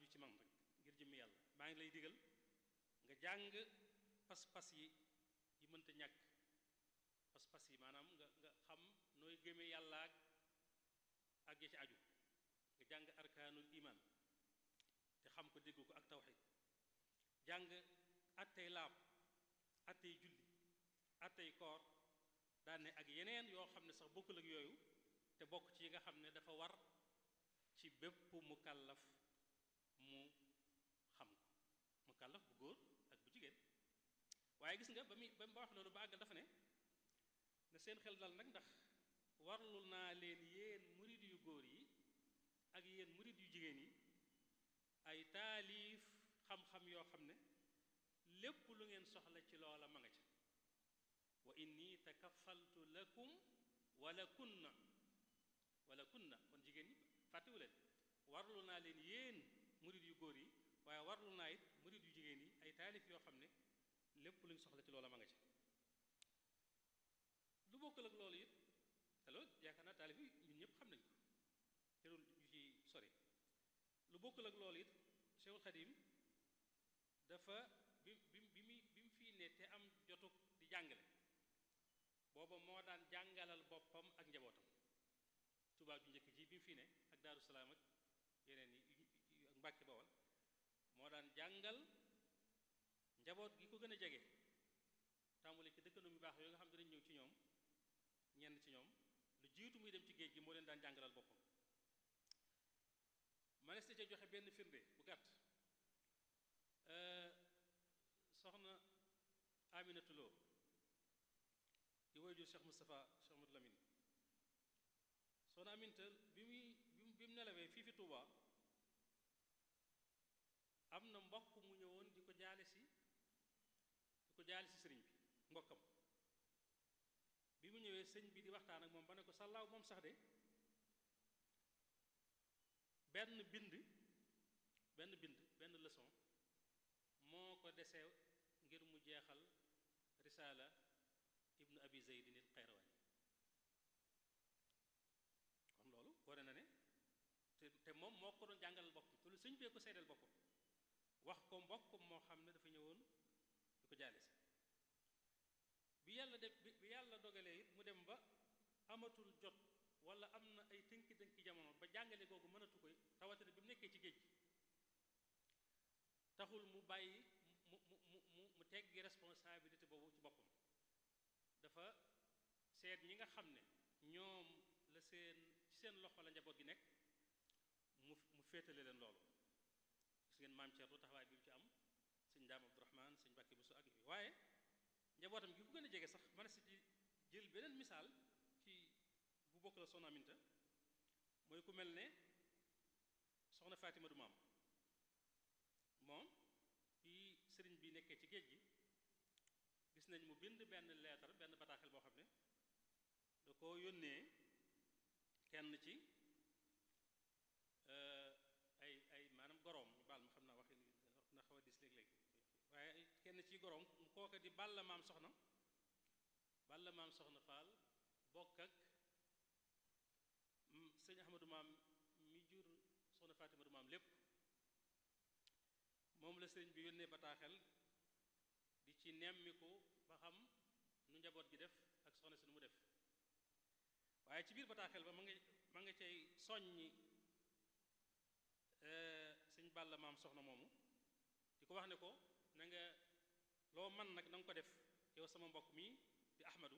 aju ci man rek ngir jëmmi yàlla maa ngi lay digal nga jàng pas-pas yi yi mënta ñàkk pas-pas yi maanaam nga nga xam nooy gëmee yàlla ak ak ya ci aju nga jàng arkaanul iman te xam ko dégg ko ak tawxid jàng attey laab attey julli attey koor daane ak yeneen yoo xam ne sax bokkul ak yooyu te bokk ci yi nga xam ne dafa war ci bépp mukallaf mu xam ko mukallaf bu góor ak bu jigéen waaye gis nga ba muy ba mu wax loolu ba àggal dafa ne na seen xel dal nag ndax warlul naa leen yéen murid yu góor yi ak yéen murid yu jigéen yi ay taalif xam-xam yoo xam ne lépp lu ngeen soxla ci loola ma nga ca wa inni takafaltu lakum wala kunna wala kunna kon jigéen ñi fàttewu leen warlu naa leen yéen murid yu góor yi waaye warlu naa it murid yu jigéen yi ay taalif yoo xam ne lépp lu ñu soxla ci loola ma nga ca lu bokkal ak loolu it te loolu yaakaar naa taalif yi ñun ñëpp xam nañ ko terul ñu ci sori lu bokkal ak loolu it Cheikhul Khadim dafa bi bi bi mu bi mu fii ne te am jotuk di jàngale booba moo daan jàngalal boppam ak njabootam tubaab ju njëkk ji bi mu fii ne ak Daaru Salaam ak yeneen yi ak Mbàkke Bawal moo daan jàngal njaboot gi ko gën a jege tàmbali ci dëkkandoo yu baax yooyu nga xam ne dañ ñëw ci ñoom ñenn ci ñoom lu jiitu muy dem ci géej gi moo leen daan jàngalal boppam manes na ca joxe benn firnde bu gàtt soxna Aminatu Lo di woyjur Cheikh Moustapha Cheikh Modou Lamine soxna Aminta bi muy bi mu nelawee fii fi Touba am na mbokk mu ñëwoon di ko jaale si di ko jaale si sëriñ bi mbokkam bi mu ñëwee sëñ bi di waxtaan ak moom ba ne ko sàllaaw moom sax de benn bind benn bind benn leçon moo ko desee ngir mu jeexal risaala ibnu abi zeydin il xayrawaani kon loolu wane na ne te te moom moo ko doon jàngalal boppam te lu sëñ bee ko seedeel boppam wax ko mbokkam moo xam ne dafa ñëwoon di ko jaale si bi yàlla def bi yàlla dogalee it mu dem ba amatul jot wala am na ay tënki-tënki jamono ba jàngale googu mënatu koy rawatina bi mu nekkee ci géej gi taxul mu bàyyi mu mu mu mu mu teggi responsabilité boobu ci boppam dafa seet ñi nga xam ne ñoom la seen ci seen loxo la njaboot gi nekk mu mu féetale leen loolu gis ngeen maam Thierno taxawaay bi mu ci am sëñ Daam Abdourahman sëñ Mbàkke Buso ak waaye njabootam gi ko gën a jege sax mën si ci jël beneen misaal ci bu bokk la soxna Aminta mooy ku mel ne soxna Fatima du maam moom bi sëriñ bi nekkee ci géej gi gis nañ mu bind benn leetar benn bataaxel boo xam ne da ko yónnee kenn ci ay ay maanaam goroom ñu baal ma xam naa waxi na xaw a dis léeg-léeg waaye kenn ci goroom kooka di balla maam soxna balla maam soxna Faal bokk ak sëñ Ahmadou maam mi jur soxna Fatima du maam lépp moom la sëriñ bi yónnee bataaxel di ci nemmiku ba xam nu njaboot gi def ak soxna si nu mu def waaye ci biir bataaxel ba ma nga ma nga cay soññi sëñ Balla maam soxna moomu di ko wax ne ko na nga loo man nag na nga ko def yow sama mbokk mi di Ahmadu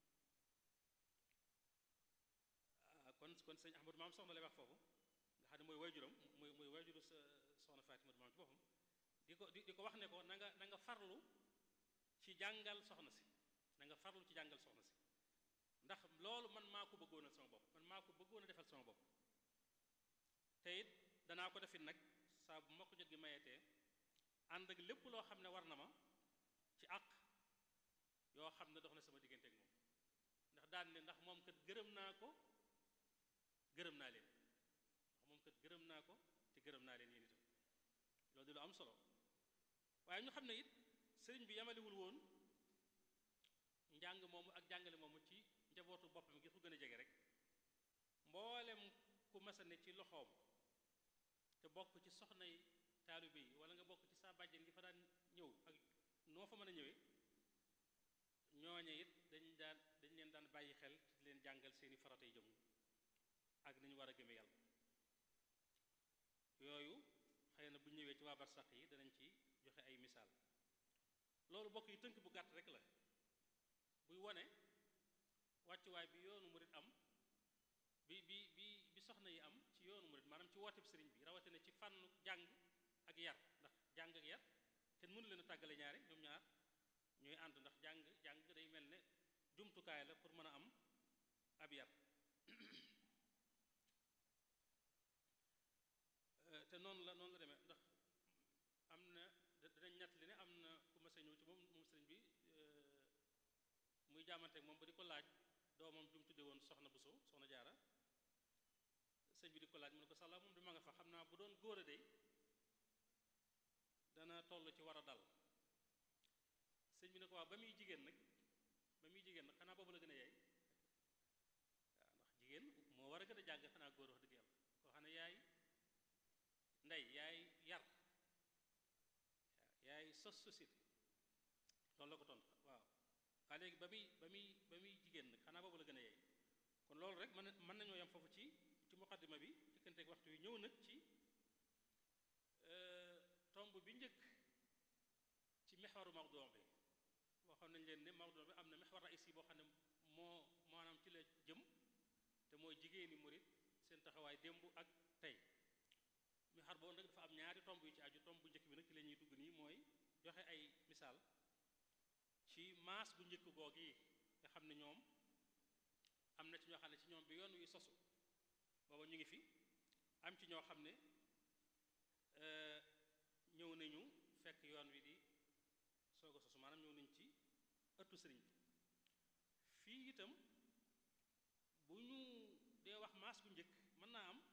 kon kon sëñ Ahmadu maam soxna lay wax foofu nga xam ne mooy wayjuram mooy mooy wayjuru sa soxna Fatima du maam ci boppam di ko di ko wax ne ko na nga na nga farlu ci jàngal soxna si na nga farlu ci jàngal soxna si ndax loolu man maa ko bëggoonal sama bopp man maa ko bëggoon a defal sama bopp te it danaa ko defit nag saa bu ma ko jot gi mayetee ànd ak lépp loo xam ne war na ma ci àq yoo xam ne dox na sama diggante ak moom ndax daan ne ndax moom kat gërëm naa ko gërëm naa leen ndax moom kat gërëm naa ko te gërëm naa leen yéen itam loolu di lu am solo waaye ñu xam ne it sëriñ bi yamalewul woon njàng moomu ak jàngale moomu ci njabootu boppam gi fu gën a jege rek mboolem ku masa ne ci loxoom te bokk ci soxnay taalibe yi wala nga bokk ci saa bàjjen gi fa daan ñëw ak noo fa mën a ñëwee ñooñe it dañ daan dañ leen daan bàyyi xel ci leen jàngal seeni faratay jëm ak ni ñu war a gëme yàlla yooyu xëy na bu ñëwee ci waa barsax yi danañ ci joxe ay misaal loolu bokk yi tënk bu gàtt rek la buy wone wàccuwaay bi yoonu murit am bi bi bi bi soxna yi am ci yoonu murit maanaam ci wooteb sëriñ bi rawatina ci fànnu jàng ak yar ndax jàng ak yar kenn mënu leen a tàggale ñaari ñoom ñaar ñooy ànd ndax jàng jàng day mel ne jumtukaay la pour mën a am ab yar te noonu la noonu la demee ndax am na danañ ñett li ne am na ku mas a ñëw ci moom moom sëriñ bi muy jaamante moom ba di ko laaj doomam bi mu tudde woon soxna Buso soxna jaara sëñ bi di ko laaj mu ne ko sala moom di ma nga fa xam naa bu doon góor a dey dana toll ci war a dal sëñ bi ne ko waaw ba muy jigéen nag ba muy jigéen nag xanaa boobu la gën a yaay waaw ndax jigéen moo war a gën a jàng xanaa góor wax dëgg yàlla koo xam ne yaay ndey yaay yar yaay sos société loolu la ko tontu waaw waa léegi ba muy ba muy ba muy jigéen nag xanaa boobu la gën a yaay kon loolu rek mën mën nañoo yem foofu ci ci muqaddima bi jëkkanteeg waxtu wi ñëw nag ci tomb bi njëkk ci mexwaru mawduu bi waxoon nañ leen ne mawduu bi am na mexwar raïs yi boo xam ne moo maanaam ci la jëm te mooy jigéeni murit seen taxawaay démb ak tey mexwar boobu nag dafa am ñaari tomb yu ci aju tomb bu njëkk bi nag ci la ñuy dugg nii mooy joxe ay misaal ci maas bu njëkk goog yi nga xam ne ñoom am na ci ñoo xam ne ci ñoom bi yoon wi sosu booba ñu ngi fi am ci ñoo xam ne ñëw nañu fekk yoon wi di soog a sosu maanaam ñëw nañu ci ëttu sëriñ bi fii itam bu ñu dee wax maas bu njëkk mën naa am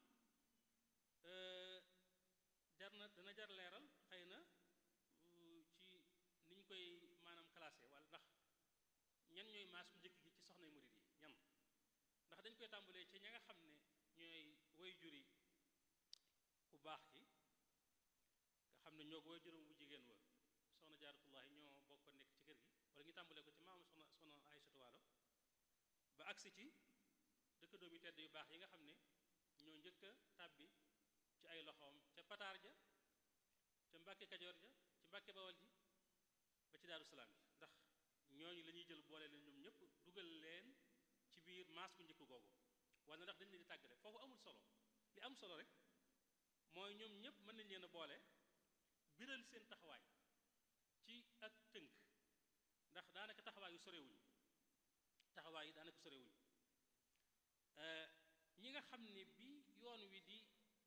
jar na dana jar leeral xëy na ci ni ñu koy maanaam classé wala ndax ñan ñooy maas bu njëkk gi ci soxnay murid yi ñan ndax dañ koy tàmbalee ci ña nga xam ne ñooy way juri ku baax ki nga xam ne ñoo ko way juróom bu jigéen wa soxna jaaratullahi ñoo bokk nekk ci kër gi wala ñu tàmbalee ko ci maam soxna soxna Aysatu Waalo ba agsi ci dëkk doomi tedd yu baax yi nga xam ne ñoo njëkk a tàbbi ci ay loxoom ca pataar ja ca mbàkke kajoor ja ci mbàkke bawal ji ba ci daaru salaam ji ndax ñooñu la ñuy jël boole leen ñoom ñëpp dugal leen ci biir maas bu njëkk googu wala ndax dañ leen di tàggale foofu amul solo li am solo rek mooy ñoom ñëpp mën nañ leen a boole biral seen taxawaay ci ak tënk ndax daanaka taxawaay yu sorewuñ taxawaay yi daanaka sorewuñ ñi nga xam ne bi yoon wi di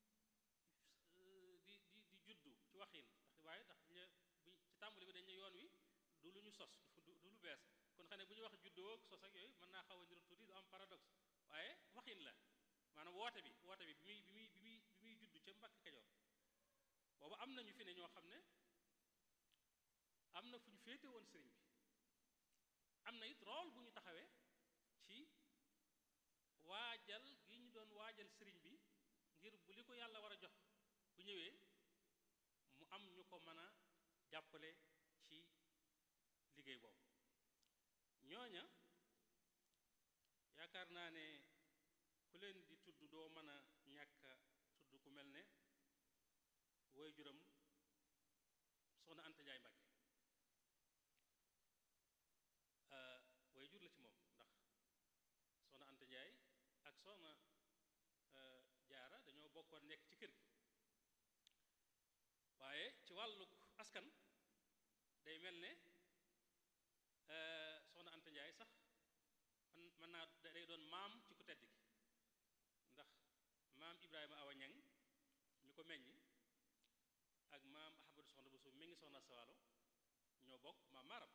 di di di juddu ci waxin ndax waaye ndax ñu ci tàmbali bi dañ ne yoon wi du lu ñu sos du lu bees kon xam ne bu ñuy wax juddoo ak sos ak yooyu mën naa xaw a niru tuuti du am paradoxe waaye waxin la maanaam woote bi woote bi bi muy bi muy bi muy bi muy juddu ca Mbàkke Kajoor boobu am nañu fi ne ñoo xam ne am na fu ñu féete woon sëriñ bi am na it rôle bu ñu taxawee ci waajal gi ñu doon waajal sëriñ bi ngir bu li ko yàlla war a jox bu ñëwee mu am ñu ko mën a jàppale ci liggéey boobu ñooña yaakaar naa ne ku leen di tudd doo mën a ñàkk a tudd ku mel ne woy juram soxna Anta Njaay Mbàkke way jur la ci moom ndax soxna Anta Njaay ak soxna jaara dañoo bokkoon nekk ci kër gi waaye ci wàllu askan day mel ne soxna Anta Njaay sax man mën naa day doon maam ci ku tedd gi ndax maam Ibrahima Awa Ñang ñu ko meññ ak maam Ahmadu soxna bu suuf mi ngi soxna Sawalo ñoo bokk maam maaram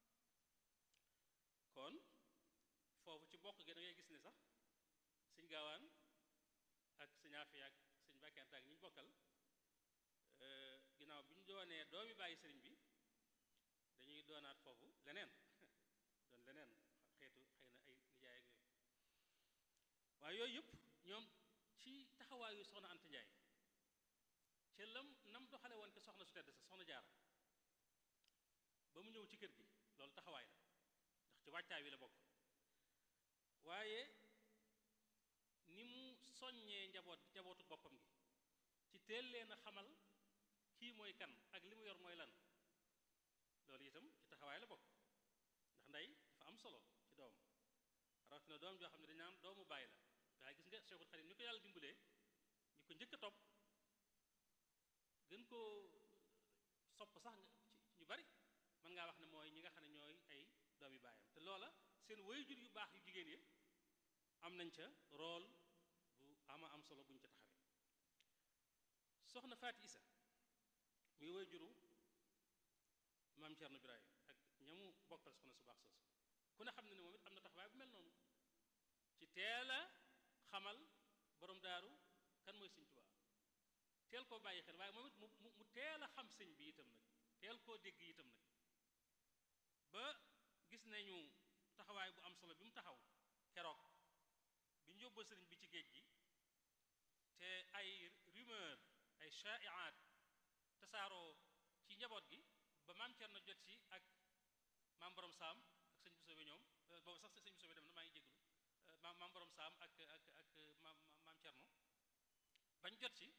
kon foofu ci bokk gi da ngay gis ne sax sëñ gaawaan ak sëñ Afiya ak sëñ Mbàkke ak ñi ñu bokkal ginnaaw bi ñu doonee doomi bàyyi sëriñ bi dañuy doonaat foofu leneen doon leneen xeetu xëy na ay nijaay ak yooyu waaye yooyu yëpp ñoom ci taxawaayu soxna Anta Njaay ca lam nam doxale woon ke soxna su tedd sa soxna jaara ba mu ñëw ci kër gi loolu taxawaay la ndax ci wàccaay wi la bokk waaye ni mu soññee njaboot njabootu boppam gi ci teel leen a xamal kii mooy kan ak li mu yor mooy lan loolu itam ci taxawaay la bokk ndax ndey dafa am solo ci doom rawatina doom joo xam ne dañ naan doomu bàyyi la waaye gis nga Cheikhul Khadim ni ko yàlla dimbalee ñi ko njëkk a topp gën koo sopp sax ci ñu bari mën ngaa wax ne mooy ñi nga xam ne ñooy ay doomi baayam te loola seen waajur yu baax yu jigéen yi am nañ ca rôle bu ama am solo buñ ca taxawee soxna Faati Isa muy waajuru maam Cerno Birahim ak ñamu bokkal soxna su baax soosu ku ne xam ne ne moom it am na taxawaay bu mel noonu ci teel a xamal borom daaru kan mooy sëñ Tuubaa teel koo bàyyi xel waaye moom it mu mu teel a xam sëñ bi itam nag teel koo dégg itam nag ba gis nañu taxawaay bu am solo bi mu taxaw keroog bi ñu yóbboo sëriñ bi ci géej gi te ay rumeur ay shaiaat tasaaroo ci njaboot gi ba maam Cerno jot ci ak maam borom saam ak sëñ Bousso bi ñoom boobu sax sëñ Bousso bi dem na maa ngi jégalu maam maam borom saam ak ak ak maam maam Cerno bañ jot ci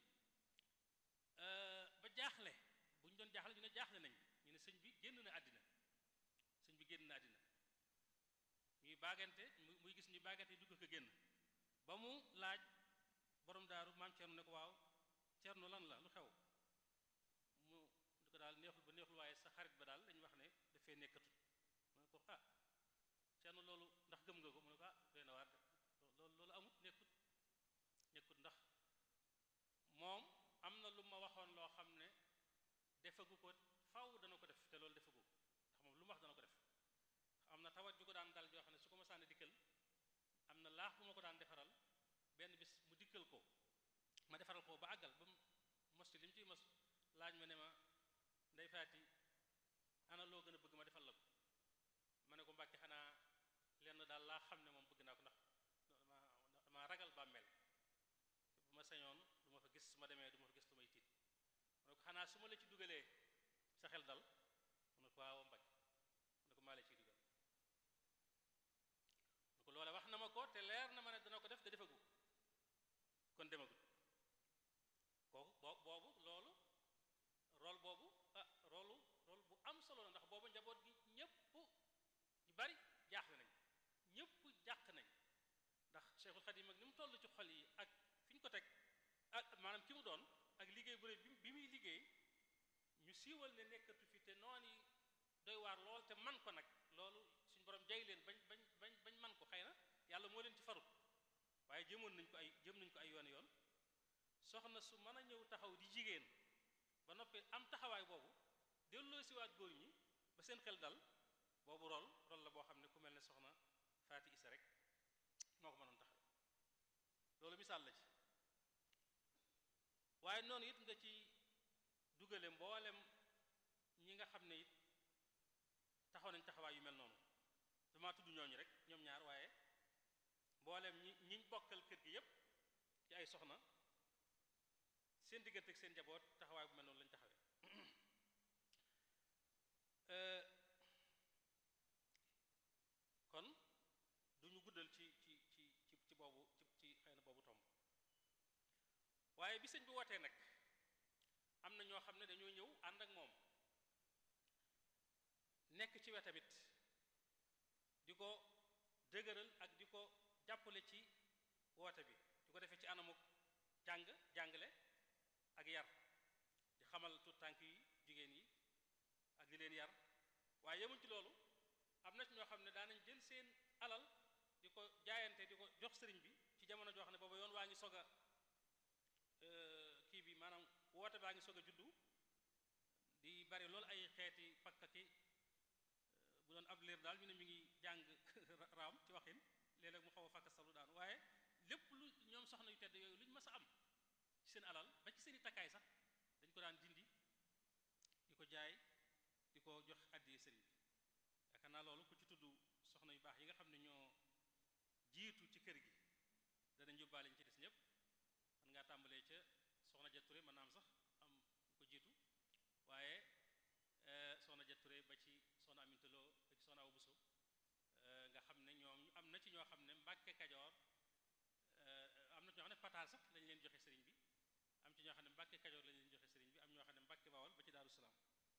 ba jaaxle bu ñu doon jaaxle ñu ne jaaxle nañ ñu ne sëñ bi génn na àddina sëñ bi génn na àddina ñuy baagante muy gis ñuy baagante dugg ko génn ba mu laaj borom daaru maam Cerno ne ko waaw Cerno lan la lu xew mu di ko daal neexul ba neexul waaye sa xarit ba daal dañu wax ne dafay nekkatut mu ne ko ah Cerno loolu ndax gëm nga ko mu ne ko ah doy na waar loolu loolu amut nekkut nekkut ndax moom am na lu ma waxoon loo xam ne defagu ko faw dana ko def te loolu defagu ndax moom lu mu wax dana ko def am na tawat ju ko daan dal joo xam ne su ko ma sànni dikkal am na laax bu ma ko daan defaral benn bis mu dikkal ko ma defaral ko ba àggal ba mu mos ci li mu ciy mos laaj ma ne ma ndey faati ana loo gën a bëgg ma defal la ko ma ne ko mbàkke xanaa lenn daal laa xam ne moom bëgg naa ko ndax dama ragal bàmmeel bu ma sañoon du ma fa gis su ma demee du ma fa gis lu may tiit mu ne ko xanaa su ma la ci dugalee sa xel dal mu ne ko waaw mbàkke mu ne ko maa la ciy dugal mu ne ko loole wax na ma ko te leer na ma ne dana ko def te defagu kon demagut kooku boo boobu loolu rôle boobu ah rôle rôle bu am solo la ndax boobu njaboot gi ñëpp ñu bari jaaxle nañ ñëpp jàq nañ ndax Cheikhul Khadim ak ni mu toll ci xol yi ak fi ñu ko teg ak maanaam ki mu doon ak liggéey bu rëy bi muy liggéey ñu siiwal ne nekkatu fi te noon yi doy waar lool te man ko nag loolu suñu borom jay leen bañ bañ bañ bañ man ko xëy na yàlla moo leen ci farut waaye jëmoon nañ ko ay jëm nañ ko ay yoon yoon soxna su mën a ñëw taxaw di jigéen ba noppi am taxawaay boobu delloo siwaat góor ñi ba seen xel dal boobu rol rol la boo xam ne ku mel ne soxna faati isa rek moo ko mënoon taxaw loolu misaal la ci waaye noonu it nga ci dugale mboolem ñi nga xam ne it taxaw nañ taxawaay yu mel noonu dama tudd ñooñu rek ñoom ñaar waaye mboolem ñi ñiñ bokkal kër gi yépp ci ay soxna seen diggante ak seen njaboot taxawaay bu mel noonu lañ taxawee kon duñu guddal ci ci ci ci ci boobu ci ci xëy na boobu tomb waaye bi sëñ bi wootee nag am na ñoo xam ne dañoo ñëw ànd ak moom nekk ci wetamit di ko dëgëral ak di ko jàppale ci woote bi di ko defee ci anamuk jàng jàngale ak yar di xamal tout tànk yi jigéen yi ak di leen yar waaye yemuñ ci loolu am na ci ñoo xam ne daanañ jël seen alal di ko jaayante di ko jox sëriñ bi ci jamono joo xam ne booba yoon waa ngi sog a kii bi maanaam woote baa ngi sog a juddu di bari loolu ay xeeti pakka ki bu doon ab liir daal ñu ne mi ngi jàng raam ci waxin léeg-léeg mu xaw a fakka salu daan waaye lépp lu ñoom soxna yu tedd yooyu lu ñu mës a am ci seen alal ba ci seen i takkaay sax dañ ko daan dindi di ko jaay di ko jox àddiyee sëriñ bi yaakaar naa loolu ku ci tudd soxna yu baax yi nga xam ne ñoo jiitu ci kër gi danañ yóbbaale ñu ci des ñëpp man ngaa tàmbalee ca soxna ja Touré mën naa am sax am jiitu waaye soxna Ja Ture ba ci soxna Aminta Lo ba ci soxna Awa Buso nga xam ne ñoom am na ci ñoo xam ne Mbàkke Kajoor am na ci ñoo xam ne pataar sax lañ leen joxe sëriñ bi am ci ñoo xam ne Mbàkke Kajoor lañ leen joxe sëriñ bi am ñoo xam ne Mbàkke Bawol ba ci Daaru Salaam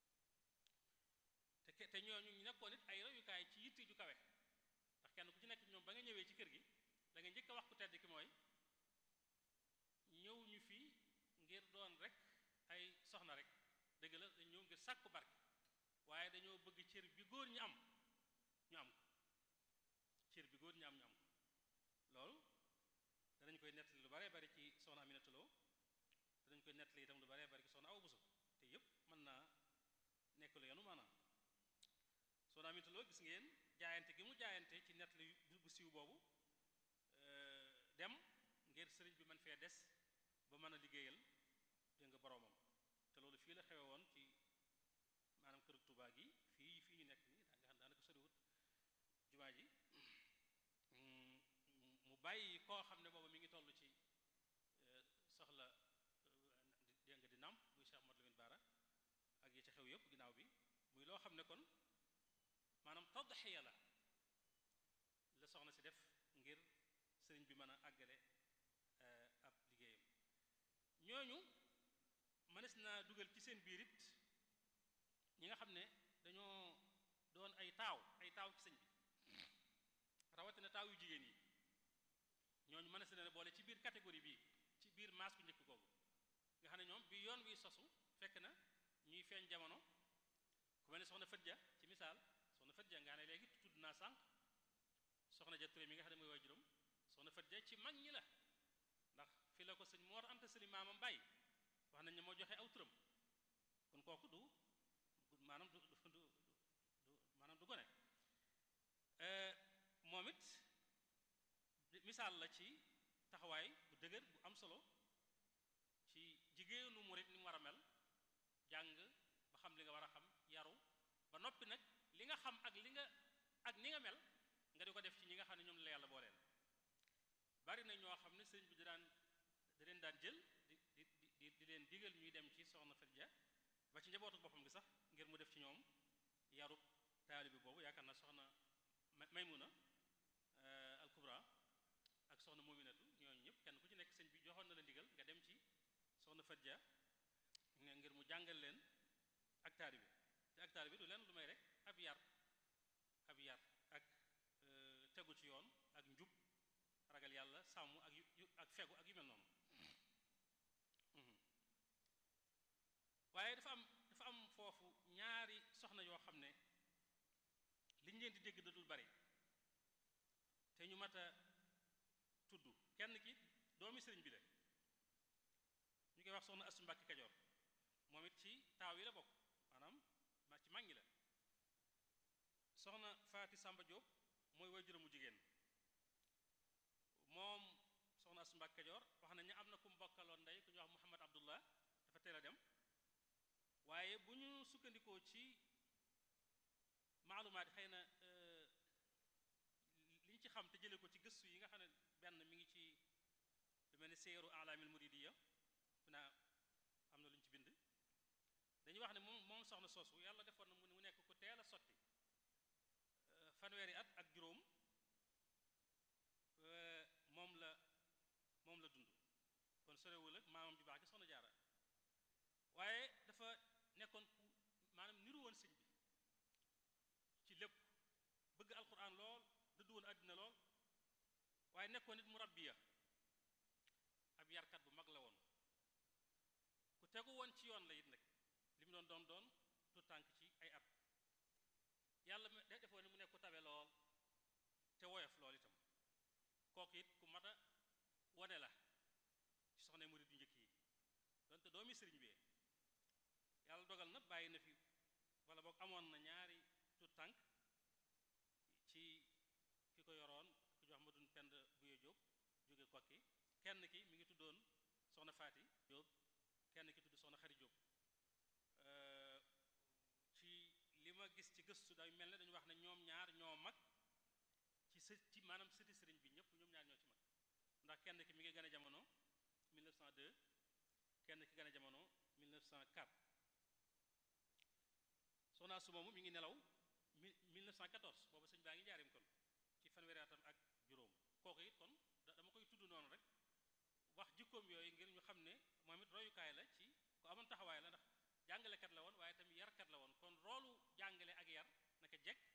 te te ñooñu ñu nekkoon it ay royukaay ci yitte ju kawe ndax kenn ku ci nekk ñoom ba nga ñëwee ci kër gi la nga njëkk a wax ku tedd ki mooy ñëw ñu fii ngir doon rek ay soxna rek dëgg la dañ ñëw ngir sàkku barke waaye dañoo bëgg cër bi góor ñi am ñu am ko cër bi góor ñi am ñu am ko loolu danañ koy nettali lu baree bari ci soxna Aminata Lo danañ koy nettali itam lu baree bari ci soxna Awa Buso te yépp mën naa nekk lu yenu maanaam soxna Aminata Lo gis ngeen jaayante gi mu jaayante ci nettali bu siiw boobu dem ngir sëriñ bi mën fee des ba mën a liggéeyal dégg nga boroomam te loolu fii la xewe woon ci maanaam kër Tuubaa gi fii fii ñu nekk nii daa nga xam daanaka soriwut jumaa ji mu bàyyi koo xam ne booba mi ngi toll ci soxla dégg nga di nàmp muy Cheikh Modou Lamine Bara ak yi ci xew yëpp ginnaaw bi muy loo xam ne kon maanaam tadxiya la la soxna si def ngir sëriñ bi mën a àggale ab liggéeyam ñooñu mënees naa dugal ci seen biir it ñi nga xam ne dañoo doon ay taaw ay taaw ci sëñ bi rawatina taaw yu jigéen yi ñooñu mënees na boole ci biir catégorie bii ci biir maas bu njëkk googu nga xam ne ñoom bi yoon wi sosu fekk na ñuy feeñ jamono ku mel ne soxna Fëdja ci misaal soxna Fëdja nga ne léegi tudd naa sànq soxna Ja Ture mi nga xam ne mooy waajuram soxna Fëdja ci mag ñi la ndax fi la ko sëñ Moor Anta Sali maamam bàyyi wax nañ ne moo joxe aw turam kon kooku du maanaam du du du maanaam du gone moom it misaal la ci taxawaay bu dëgër bu am solo ci jigéenu murit ni mu war a mel jàng ba xam li nga war a xam yaru ba noppi nag li nga xam ak li nga ak ni nga mel nga di ko def ci ñi nga xam ne ñoom la yàlla booleel bari na ñoo xam ne sëriñ bi di daan da leen daan jël di di di di leen digal ñuy dem ci soxna Fadja ba ci njabootu boppam gi sax ngir mu def ci ñoom yarub taalibi boobu yaakaar naa soxna Maymuna al Kubra ak soxna Muminatu ñooñu ñëpp kenn ku ci nekk sëñ bi joxoon na la ndigal nga dem ci soxna Fadja ngir mu jàngal leen ak taalibi te ak taalibi du leen lu may rek ab yar ab yar ak tegu ci yoon ak njub ragal yàlla sàmm ak yu ak fegu ak yu mel noonu waaye dafa am dafa am foofu ñaari soxna yoo xam ne liñ leen di dégg da dul bari te ñu mat a tudd kenn ki doomi sëriñ bi la ñu koy wax soxna Astu Mbàkke Kajoor moom it ci taaw yi la bokk maanaam ma ci mag ñi la soxna Faati Sàmba Jóob mooy waajuram mu jigéen moom soxna Astu Mbàkke Kajoor wax nañ ne am na ku mu bokkaloon ndey ku ñuy wax Muhammad Abdullah dafa teel a dem waaye bu ñu sukkandikoo ci maalumaat xëy na liñ ci xam te jële ko ci gëstu yi nga xam ne benn mi ngi ci lu mel ni seeru alaamil muridiya naa am na lu ñu ci bind dañuy wax ne moom moom soxna soosu yàlla defoon na mu nekk ku teel a sotti fanweeri at ak juróom moom la moom la dund kon sorewul ak maamam ju baax ci soxna jaara waaye dafa nekkoon ku maanaam niru woon sëñ bi ci lépp bëgg alquran lool dëddu woon àddina lool waaye nekkoon nit mu rabbiya ab yarkat bu mag la woon ku tegu woon ci yoon la it nag li mu doon doon doon tu tànk ci ay at yàlla defoon ne mu nekk ku tabe lool te woyof lool itam kooku it ku mat a wone la ci soxna murid yu njëkk yi donte doomi sëriñ bi yàlla dogal na bàyyi na fi wala boog amoon na ñaari tu tànk ci ki ko yoroon ku jox ma dun pend buye jóob jóge kokki kenn ki mi ngi tuddoon soxna faati jóob kenn ki tudd soxna xari jóob ci li ma gis ci gëstu day mel ne dañu wax ne ñoom ñaar ñoo mag ci së ci maanaam sëti sëriñ bi ñëpp ñoom ñaar ñoo ci mag ndax kenn ki mi ngi gën a jamono 1902 kenn ki gën a jamono 1904 Xaasu moomu mi ngi nelaw mi 1914 booba sëñ baa ngi njaarim kon ci fanweeri atam ak juróom kooku it kon dama koy tudd noonu rek wax jikkoom yooyu ngir ñu xam ne moom it royukaay la ci ku amoon taxawaay la ndax jàngalekat la woon waaye tamit yarkat la woon kon roolu jàngale ak yar naka jekk